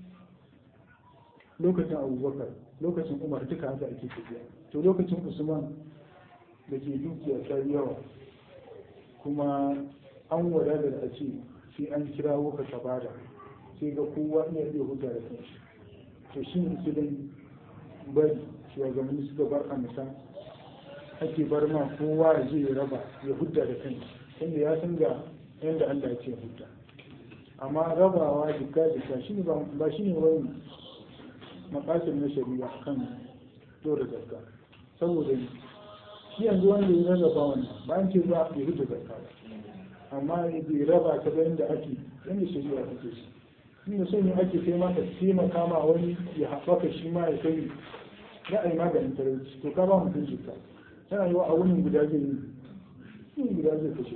lokacin abubakar lokacin umar duka haka ake tafiya to lokacin usman da ke dukiya ta yawa kuma an wadata da a ce sai an kira wuka ta bada sai ga kowa iya iya hujja da kanshi to shi ne su dai bari shugabanni suka bar amsa ake bar ma kowa ya je ya raba ya hudda da kai inda ya san ga yadda Allah ya ce hudda amma rabawa jika jika shi ne ba shi ne wani makasir na shari'a kan dora zakka saboda shi yanzu wanda ya rarraba wannan ba an ce ba ya hudda zakka ba amma ya raba ta ga yadda ake yadda shari'a take shi inda son yi ake sai ma ka taimaka ma wani ya haɓaka shi ma ya kai za a yi maganin talauci to ka ba mutum jika tana yi wa a wunin guda zai yi wunin guda zai kashe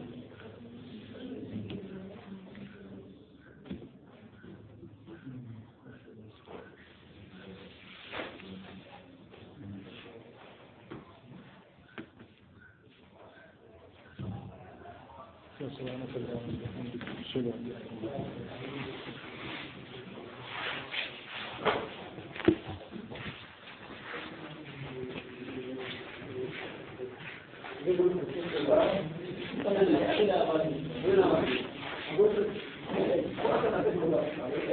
سبحانك اللهم وبحمدك اشهد ان لا اله الا انت Wannan da ya ina ba ni.